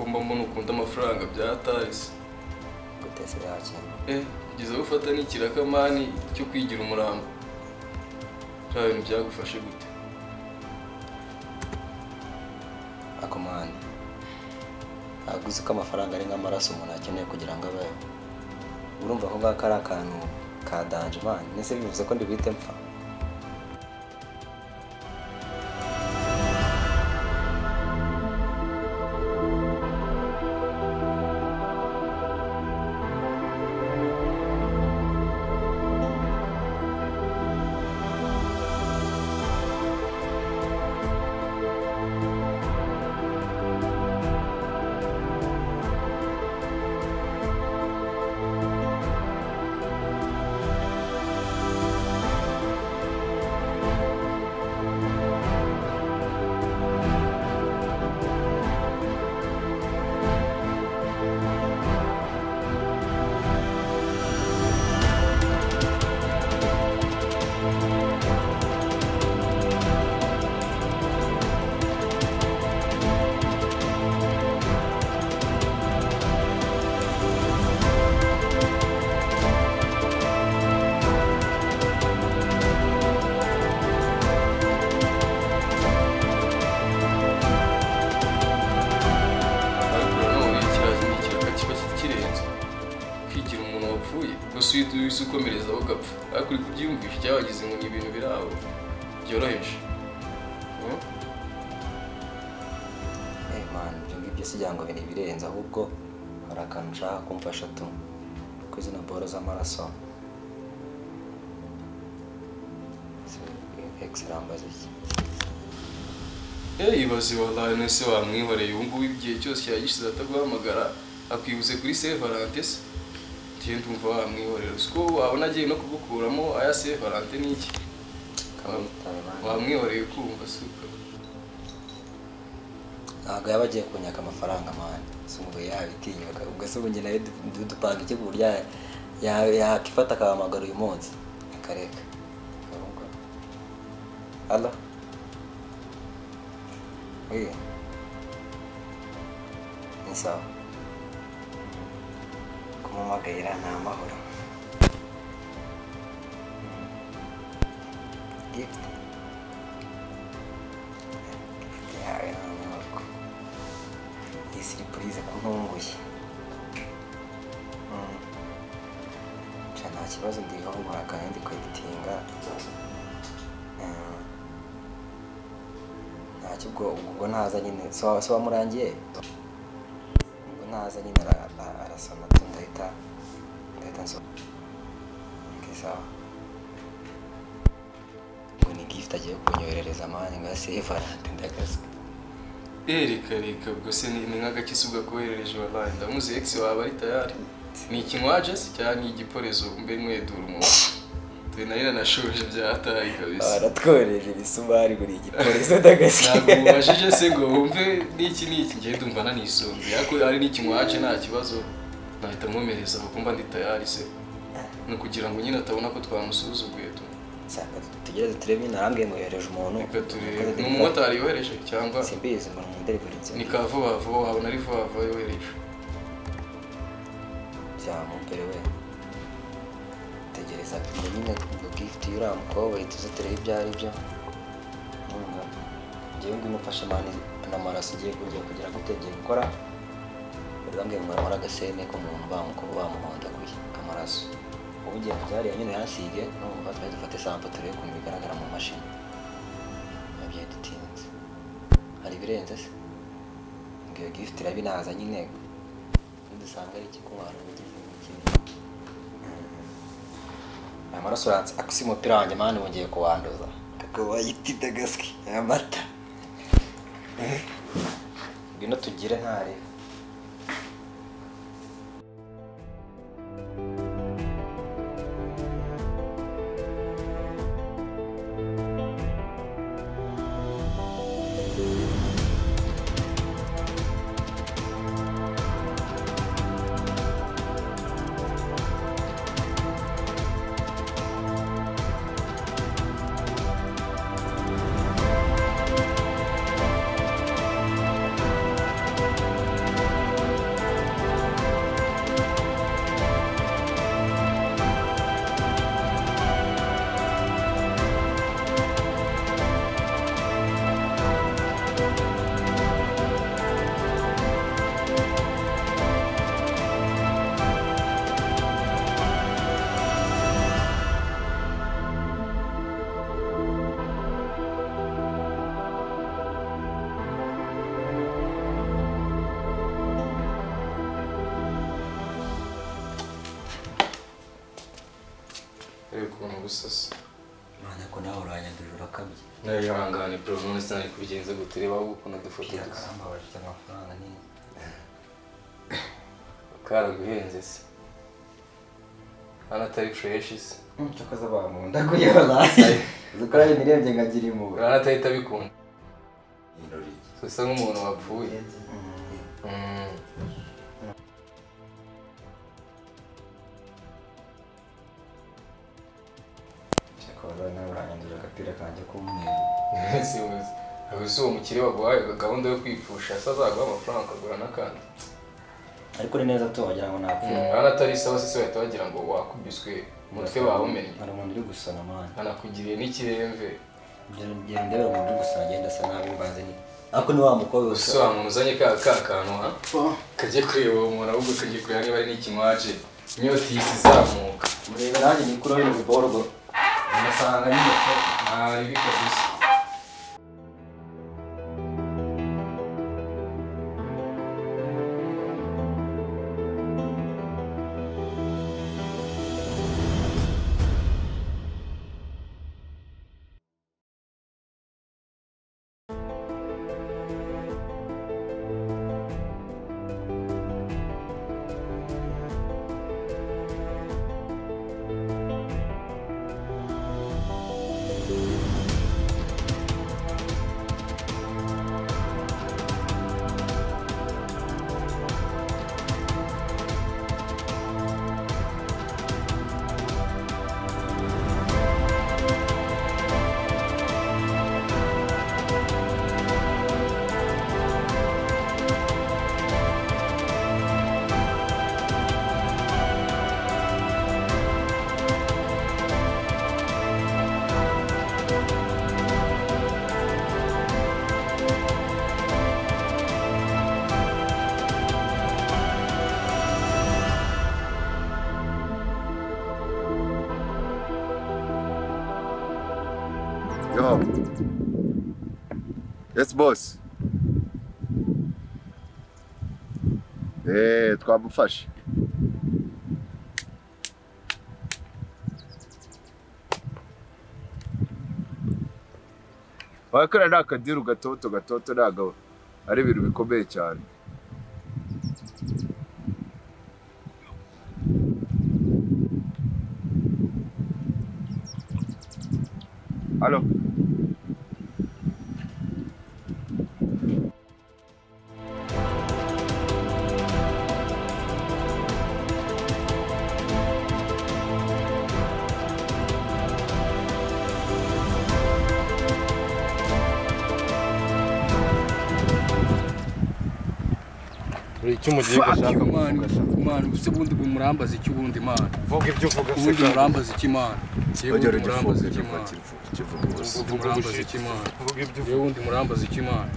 mbamo ni ukunda amafaranga byatahise guteza yakira eh kugeza aho ufata n'ikiraka mani cyo kwigira umurambo nta bintu byagufashe gute akomani ntabwo uzi ko amafaranga ari nk'amaraso umuntu akeneye kugira ngo abeho urumva ako ngako ari akantu ka danje mani nese bivuze ko ndibwite mpfa ariko nanone kiriya kindi kiraka kiba kirenze kwigira umuntu wapfuye gusa uhita uhise ukomereza aho gapfa ariko uri kubyiyumvisha byabagize ngo ni ibintu biri aho byoroheje Hmm? eh mani ibyo ngibyo si byango biri ibirenze ahubwo hari akantu ushaka kumfasha tu ku izina boro z'amaraso ekiseri ambaza iki Eh, ibaze wallahi nese wamwihoreye ubu ngubu igihe cyose yagishize ataguhamagara akwibutse kuri Saint Valentin se tiye ndumva wamwihorera siko wabona agiye no kugukuramo aya Saint Valentin ni iki kamwitabe mani wamwihoreye kumva suka ntabwo yaba agiye kunyaka amafaranga mani si ngo yabitinyuka ubwo se ubu njye nawe du- dupanga iki ku buryo ya- ya- yakifata akahamagara uyu munsi akareka halo oye ni sawa kumumagayira ni amahoro gift gift yawe ni amahoro iyi siripurize kuntunguye Mm. Ca nta kibazo ndihungura kandi ndi kweditinga Mm. ntacyo ubwo ubwo ntaza nyine se wa- se wamurangiye ubwo ntaza nyine ara- ara- arasoma tu ndahita ndahita nsoma okay, sawa ngo ni gift agiye kunyoherereza mani ngo yasevarante ndagasuka Eh, reka reka ubwo se ni ni nk'agakiza ugakoherereje wallahi ndamuzi ex waba ari tayari ni ikinywaje se cyangwa ni igiporezo mbe mwedura umuntu turi nari nanashoje byataye kabisa baratwohereje ibisumari buri gipolisi ndagasiga ntabwo mubajije se ngo wumve n'iki n'iki ngende umva nanisunze ariko ari n'ikinywaje nta kibazo nahita mwomereza aho kumva ndi tayari se ni ukugira ngo nyine atabona ko twamusuzuguye tu Saka tugereze turebe nyine arambwiye ngo yohereje umuntu reka turebe ni umumotari yohereje cyangwa simbizi ngo mundelivery ni ka vuba vuba wabona ari vuba vuba yohereje byamubere we tegereza ngo nyine ngo gift yuramukobwe tuze turebe ibyo ari byo Urumva? njyewe ngwino ufashe mani n'amaraso ugiye kugira kugira gute ngiye gukora urambwiye ngo aramara agasene k'umuntu bamukuba bamuhondaguye amaraso ubu ugiye kubyariya nyine yasige numva twari dufate sampo turebe ukuntu bigaragara mu mashini nabyo dutinze hari ibirenze se ngo iyo gift irabinaza nyine dusanga ari ikikubantu aya maraso uranse akusi umupira wanjye mani wongeye kuwanduza kako wayitida gaswi aya mata Eh, ngwino tugire ntareba gusasa Imana ko nawe uranyanduje urakabye nawe bihangane bro none sinari kubigenza gute reba wowe ukuntu dufata bwira gusa karamba bafite amafaranga ni karaguhenze se hano atari fresh se nshuka z'abamunda kuyobora zikora imirembye nkagira impuhwe hano atari itabikunda ibirori so usa nk'umuntu wapfuye Mm. cyakora nawe uranyanduje agapira kanjye k'umweru si uzi aba si uwo mukire waguhaye gahunda yo kwipfusha se azaguha amafaranga ukagura n'akandi ariko ni neza tu wagira ngo napfuye hano atari isaha se bahita bagira ngo wakubiswe umutwe bawumennye hari umuntu uri gusana mwana anakugiriye n'ikiremve ngera ndebera umuntu uri gusana agenda asa nabi mbanze ni ariko ni wa mukobwa gusa usa wa muntu uzanye ka ka kantu ha kajye kureba uwo muntu ahubwo kajye kureba niba ari n'ikimwaje inyota ihise izamuka murebe nanjye ni kuri uyu ruborwo ugasanga nyine ko ntaribi kabisa Yo. Yes, boss. Eh, twamufashe. Wakora ni akadiru gatoto gatoto ntabwo ari ibintu bikomeye cyane. Halo. Hari icyo umugiye gashaka mani mani ubuse bundi umurambaza iki ubundi mani vuga ibyo uvuga ubundi umurambaza iki mani Ujya ugifunga ikivugusi. umurambaza iki mani vuga ibyo yewe ubundi umurambaza iki mani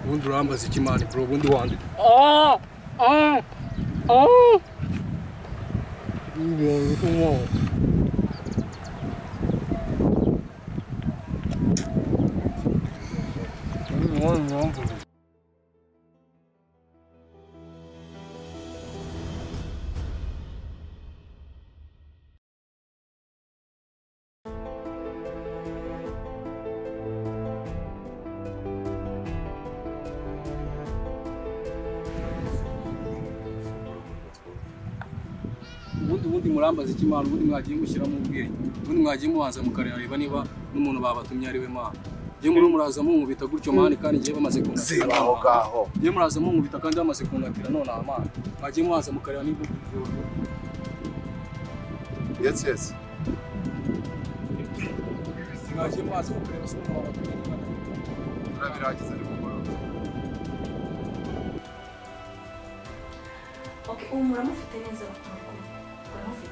ubundi urambaza iki mani bro ubundi wandi ubundi ubundi murambaza iki mani ubundi mwagiye mushyiramo ubwenge ubundi mwagiye mubanza mukareba niba n'umuntu babatumye ari we mani yewe muri muraza munkubita gutyo mani kandi ngewe bamaze kunatira Siba aho ngaho. yewe muraza munkubita kandi bamaze kunatira none aha mani mwagiye mubanza mukareba niba Yes, yes. mwagiye mubanza mukareba se umuntu babatumye niba ari we. Turabirangiza ni mugoroba. Ok, ubu muramufite neza muri kumwe muramufite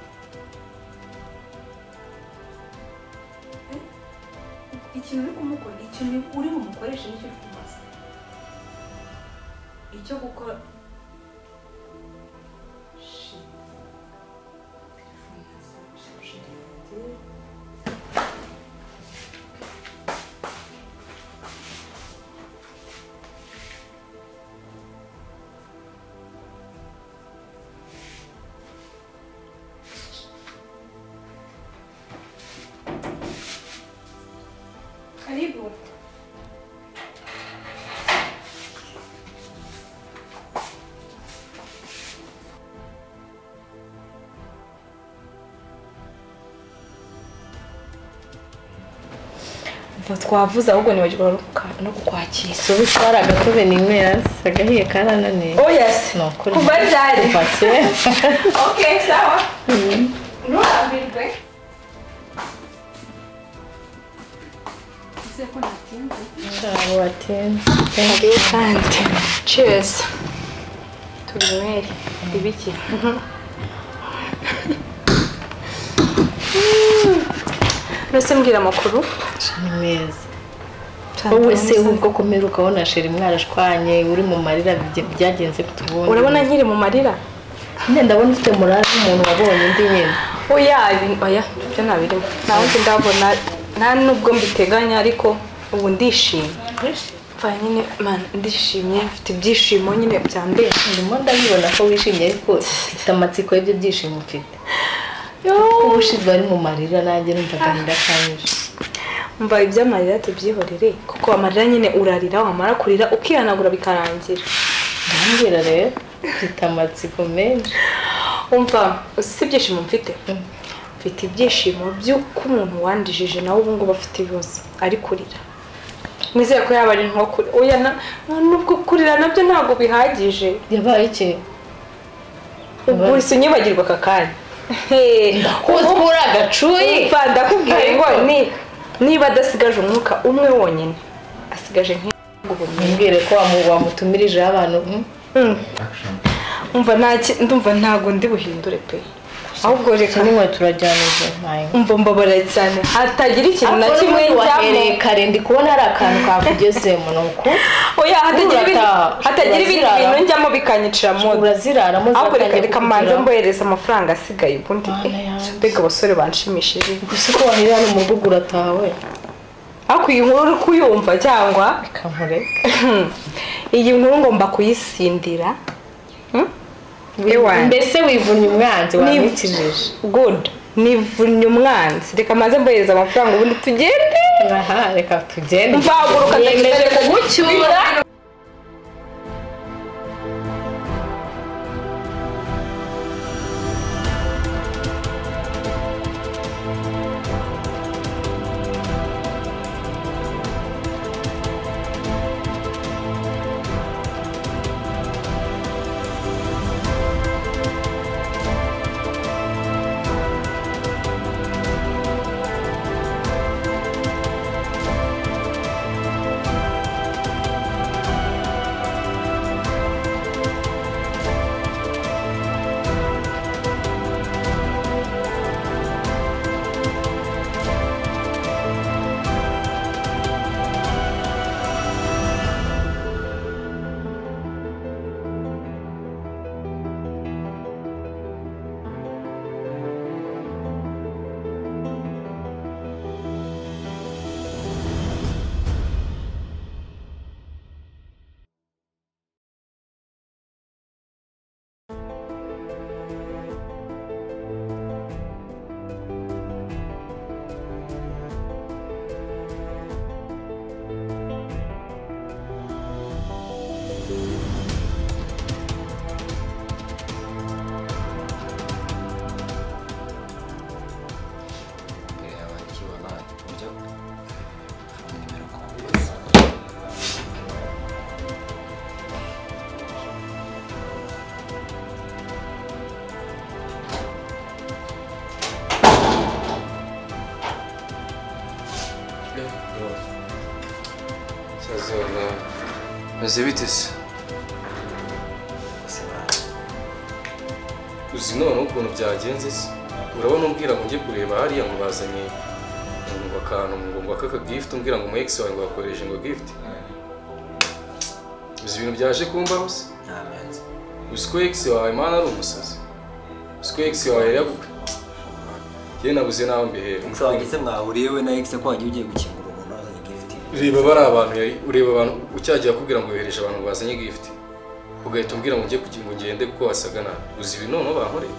Eh? ikintu uri kumukora ikintu uri bumukoreshe nicyo uri kumubaza icyo gukora Shit. Telefone ya Samusha, shit. twavuze ahubwo nibagirwa no kuka- no kukwakira Sobe twari agatobe ninywera agahiye karananiye oh yes ni ukuri kuva ryari kuva kera okay sawa ntuhambirwe ese ko natinze abo batinze thank you kandi cheers turinywere ibiki mbese mbwira amakuru ni meza wowe se ubwo kumera ukabona sheri umwana ashwanye uri mu marira bye- byagenze bitubonye urabona nkiri mu marira nyine ndabona ufite morale nk'umuntu wabonye undi nyine oya ibi- oya ibyo ntabirimo nta wundi ndabona nta nubwo mbiteganya ariko ubu ndishimye mva nyine man ndishimye mfite ibyishimo nyine byambere ndimo ndabibona ko wishimye ariko ufite amatsiko y'ibyo byishimo mfite ubushize bari mu marira nanjye numva agahinda kanyije mva iby'amarira tubyihorere kuko amarira nyine urarira wamara kurira ukihanagura bikarangira ndambwira rero mfite amatsiko menshi umva uzi si ibyishimo mfite mfite ibyishimo by'uko umuntu wandijije nawe ubu ngubu afite ibibazo ari kurira nizere ko yaba ari nko kurira oya na- na- nubwo kurira nabyo ntabwo bihagije yabaye iki ubu uhise unyibagirwa aka kanya kuzi muri agacuyi umva ndakubwiye ngo ni- niba adasigaje umwuka umwe wonyine asigaje nk'ubumenyi Mbwire ko wamu- wamutumirije abantu mm, umva ntaki ndumva ntago ndi buhindure pe ahubwo reka kimwe turajyanije ntayo umva mbabara cyane hatagira ikintu na kimwe wahereye njyamo kare ndi kubona hari akantu kakugezemo ni uku oya hatagira ibindi- Urataha. hatagira ibindi Urazirara. bintu njyamo bikanyicira mu nda uraziraramo ahubwo reka ziratangira reka mbanze kukugeraho. mbohereza amafaranga asigaye ubundi Mana eh, yanjye. mbega abasore banshimishije gusa ko wahereye hano mu rugo uratawe ariko iyi nkuru uri kuyumva cyangwa bikamureka iyi nkuru ngomba kuyisindira Ewana. mbese wivunnye umwanzi Ni- wamwikijije good nivunnye umwanzi reka maze mbohereza amafaranga ubundi tugende aha reka tugende mvaguruka Yemeje kugucyura imbere yawe ikibona ibyo nimero ku cyazona maze bitese bose baje uzi noneho ukuntu byagenze se urabona umbwira ngo njye kureba hariya ngo bazanye ngo akantu ngo ngo aka gift umbwira ngo umu ex wawe ngo yakoresheje ngo gift uzi ibintu byaje kumbaho se nta menzi uzi ko ex wawe mana ari umusazi uzi ko ex wawe yari yagukwe yewe nabuze nawe mbihera ikisi wanjye se mwahuriye we na ikisi ko wagiye ugiye gukingura umuntu wazanye gifuti ureba bari abantu yari ureba abantu ucyagiye akubwira ngo yohereje abantu bazanye gift ugahita umbwira ngo njye kugira ngo ngende kuko wasaga nabi uzi ibi noneho bankoreye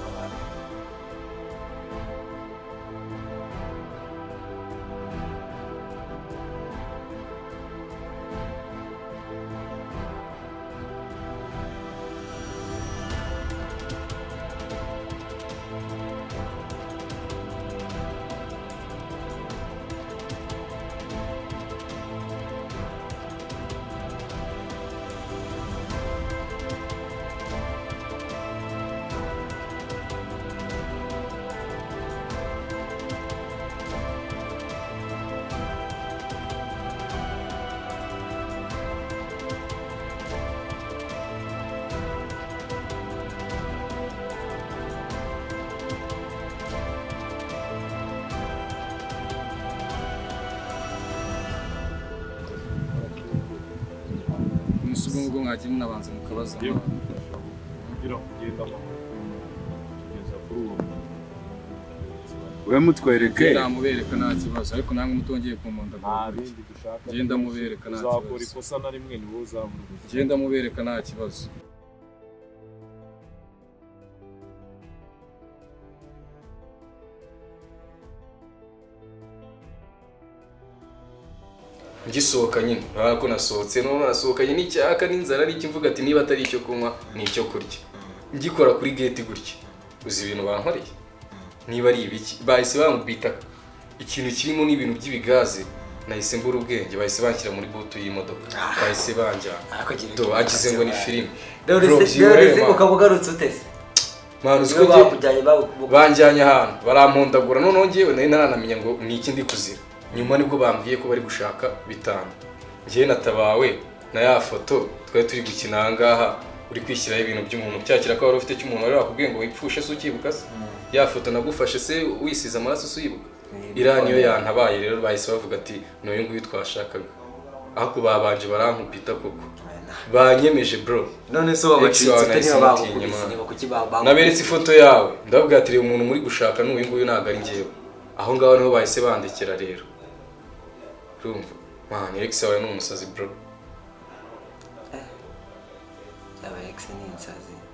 ubwo ngubwo mwagira munabanza mukabaza kugira kugenda kugeza kuri uwo we mutwereke ndamubereka nta kibazo ariko namwe mutongeye kumunda nta bindi dushaka Genda mubereka nta uzakora kibazo. ikosa na rimwe niwe uzabura ubuzima genda mubereka nta kibazo ngisohoka nyine urabona ko nasohotse no nasohokanye n'icyaka n'inzara ariko imvuga ati niba atari icyo kunywa ni icyo kurya ngikora kuri geti gutya uzi ibintu bankoreye niba ari ibiki bahise bambita ikintu kirimo n'ibintu by'ibigaze nahise mbura ubwenge bahise banshyira muri butu y'imodoka bahise banjyana Do, agize ngo ni filime Bro, rero byihorere, ukaba ugarutse utese man. Man, niba uziko njye- bakujyanye babu- banjyanye ahantu barampondagura noneho ngewe nari naranamenya ngo ni iki ndi kuzira nyuma nibwo bambwiye ko bari gushaka bitanu ngewe natabawe na ya foto twari turi gukina aha ngaha uri kwishyiraho ibintu by'umuntu cyakira ko wari ufite cy'umuntu wari wakubwiye ngo wipfushe se ukibuka se ya foto nagufashe se wisize amaraso se uyibuka iriya niyo yantabaye rero bahise bavuga ati ni uyu nguyu twashakaga ariko babanje barankubita koko banyemeje bro none se wabacitse Ex-wana ute yahisemo niba bagukubise atinyema. niba kuki babu naberetse ifoto yawe ndavuga ati reba umuntu muri gushaka ni uyu nguyu ntabwo ari ngewe aho ngaho niho bahise bandikira rero urumva mwana eregisi wawe ni umusazi bro aba ex ni insazi